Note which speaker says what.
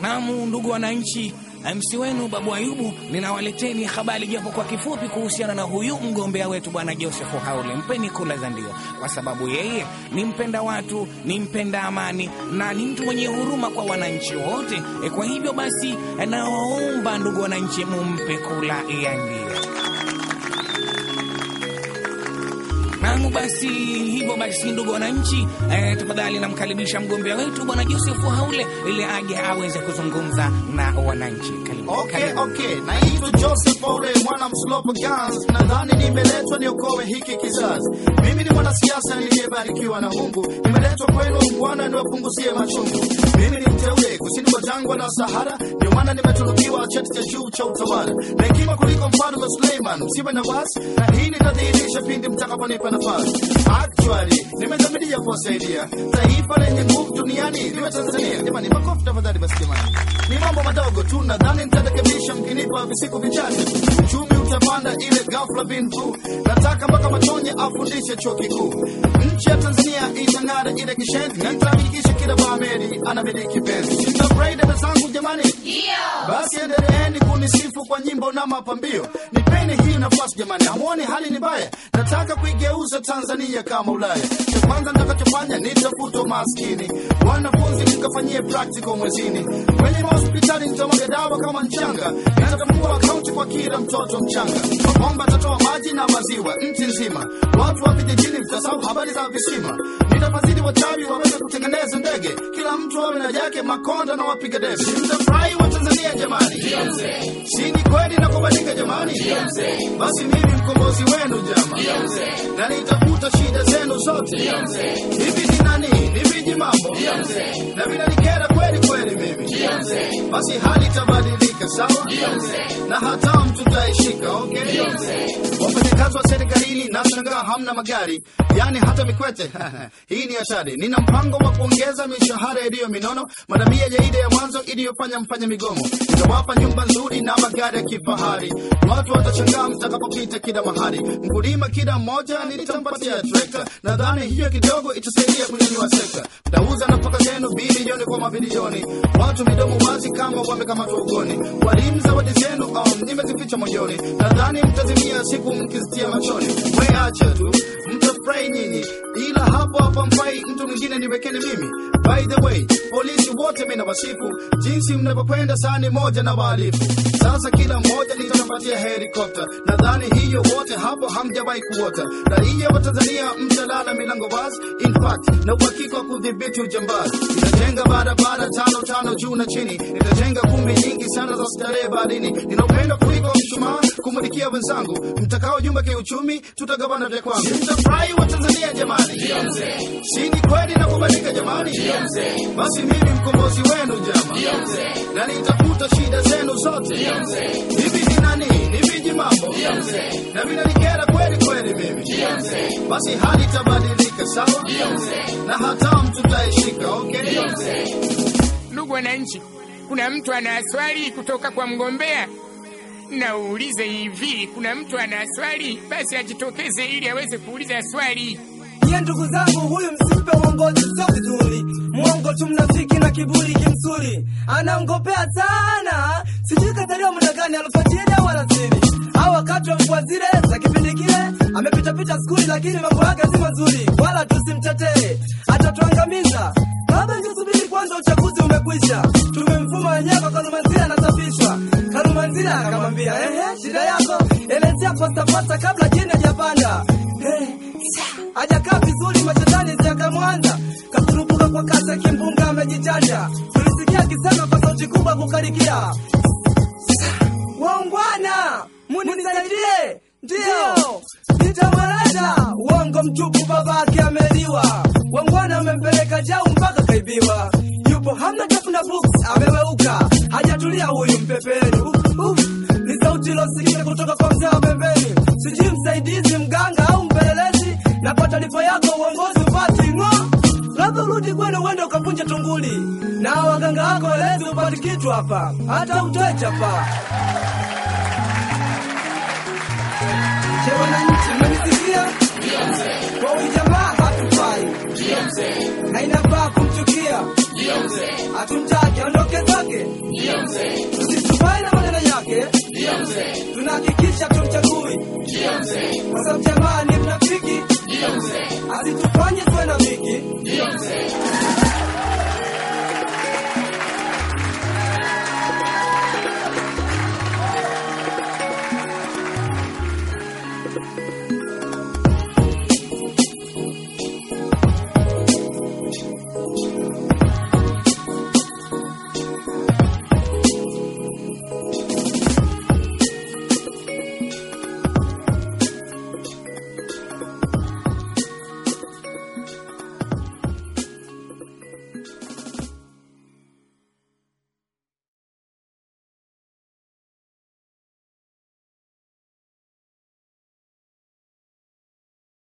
Speaker 1: Naam, ndugu wananchi, MC wenu Babu Ayubu ninawaleteni habari japo kwa kifupi kuhusiana na huyu mgombea wetu bwana Joseph Haule. Mpeni kula za ndio, kwa sababu yeye ni mpenda watu, ni mpenda amani na ni mtu mwenye huruma kwa wananchi wote. E, kwa hivyo basi nawaomba ndugu wananchi, mumpe kula ya ndio. Naam, basi hivyo basi, ndugu wananchi, eh, tafadhali namkaribisha mgombea wetu bwana Joseph Haule ili aje aweze kuzungumza na wananchi. Karibu,
Speaker 2: Okay,
Speaker 1: karibu.
Speaker 2: okay. Naitwa Joseph Ole, mwana mslopo Gans. Nadhani nimeletwa niokoe hiki kizazi. Mimi ni mwanasiasa niliyebarikiwa na Mungu. Nimeletwa kwenu Bwana niwapunguzie machungu. Mimi ni mteule kusini mwa jangwa la Sahara, ndio maana nimetunukiwa cheti cha juu cha utawala na hekima kuliko mfalme Suleiman. Msiwe na wasi, na hii nitadhihirisha pindi mtakaponipa nafasi. Actually, nimedhamiria kuwasaidia taifa lenye nguvu duniani liwe Tanzania. Jamani, makofi tafadhali. Basi jamani, ni mambo madogo tu, nadhani nitarekebisha mkinipa visiku vichache. Uchumi utapanda ile ghafla bin vu. Nataka mpaka Matonye afundishe chuo kikuu. Nchi ya Tanzania itang'ara ile kishenzi, na nitahakikisha kila Baameri anamiliki penzi. Sitafurahi dada zangu jamani, basi endeleeni kunisifu kwa nyimbo na mapambio. Nipeni hii nafasi jamani, hamuoni hali ni mbaya? Nataka kuigeuza Tanzania kama Ulaya. Cha kwanza nitakachofanya nitafuta umaskini, wanafunzi mkafanyie practical mwezini, kwenye mahospitali nitamwaga dawa kama mchanga, nitatambua akaunti kwa kila mtoto mchanga, mabomba tatoa maji na maziwa nchi nzima, watu wa vijijini mtasahau habari za visima, nitafadhili wachawi waweze kutengeneza ndege, kila mtu awe na yake, makonda na wapiga debe. Mtafurahi wa Tanzania jamani, si ni kweli na kubadilika jamani? Basi mimi mkombozi wenu jama, na nitafuta shida zenu zote. Hivi ni nani? Ni viji mambo na vinanikera kweli kweli mimi, basi hali itabadilika sawa, na hatamu tutaishika. Okay, wafanyakazi wa serikalini nashangaa hamna magari, yani hata Mikwete hii ni hatari. Nina mpango wa kuongeza mishahara iliyo minono, madamia ya ile ya mwanzo iliyofanya mfanye migomo. Nitawapa nyumba nzuri na magari ya kifahari, watu watashangaa mtakapopita kila mahali. Mkulima kila mmoja nitampatia trekta, nadhani hiyo kidogo itasaidia kunyanyua sekta. Mtauza nafaka zenu bilioni kwa mabilioni, watu midomo wazi kama wamekamatwa ugoni. Walimu zawadi zenu um, nimezificha moyoni, nadhani mtazimia siku mkizitia machoni. We acha tu mtafurahi nyinyi, ila hapo hapa mfai mtu mwingine niwekeni mimi. By the way, polisi wote mimi nawasifu jinsi mnavyokwenda sani moja na wahalifu. Sasa kila mmoja nitampatia helikopta, nadhani hiyo wote hapo hamjawahi kuota. Raia wa Tanzania mtalala milango wazi, in fact na uhakika wa kudhibiti ujambazi. Nitajenga barabara tano tano juu na chini, nitajenga kumbi nyingi sana za starehe baharini. Nina upendo kuliko mshumaa kumulikia wenzangu, mtakao jumba kiuchumi, tutagawana vya kwangu. Mtafurahi wa Tanzania jamani, si ni kweli na kubadilika jamani? Basi mimi mkombozi wenu jama, na nitafuta shida zenu zote. Hivi ni nani? Ni viji mambo na vinanikera kweli kweli mimi, basi hali itabadilika sawa, na hatamu tutaishika. Okay,
Speaker 3: Ndugu wananchi, kuna mtu ana swali kutoka kwa mgombea? Naulize hivi, kuna mtu ana swali? Basi ajitokeze ili aweze kuuliza swali.
Speaker 4: Ye ndugu zangu, huyu msimpe uongozi, sio vizuri. Mwongo tu, mnafiki na kiburi kimsuri, anaongopea sana. Sijui kazaliwa muda gani, alfajiri au alasiri au wakati wa mvua zile za kipindi kile. Amepitapita skuli, lakini mambo yake si mazuri, wala tusimtetee, atatuangamiza. Baba, ingesubiri kwanza, uchaguzi umekwisha, tumemfuma wenyewe kwa Kalumanzira anasafishwa. Kalumanzira akamwambia ehe, shida yako elezea postapasta kabla jini hajapanda. Eh, hajakaa vizuri, mashetani ziakamwanza, kakurupuka kwa kasi ya kimbunga, amejichanja. Tulisikia akisema kwa sauti kubwa kukarikia, waungwana munisaidie, ndiyo nitamweleza. Uongo mtupu, babake ameliwa, waungwana amempeleka jau mpaka kaibiwa. Yupo hamna tafuna books, ameweuka, hajatulia huyu mpepeni. Uf, uf, ni sauti ilosikika kutoka kwa mzee wa pembeni, sijui msaidizi, mganga au mpelelezi. Na kwa taarifa yako uongozi upati ng'o, labda urudi kwenu uende ukapunja tunguli, na waganga wako elezi upati kitu hapa, hata utoe chapa. Je, wananchi mmenisikia? Kwa huyu jamaa hatufai na inafaa kumchukia, hatumtaki siondoke zake tusitupae na maneno yake tunahakikisha tumchagui kwa sababu jamaa ni mnafiki asitufanye tuwe na viki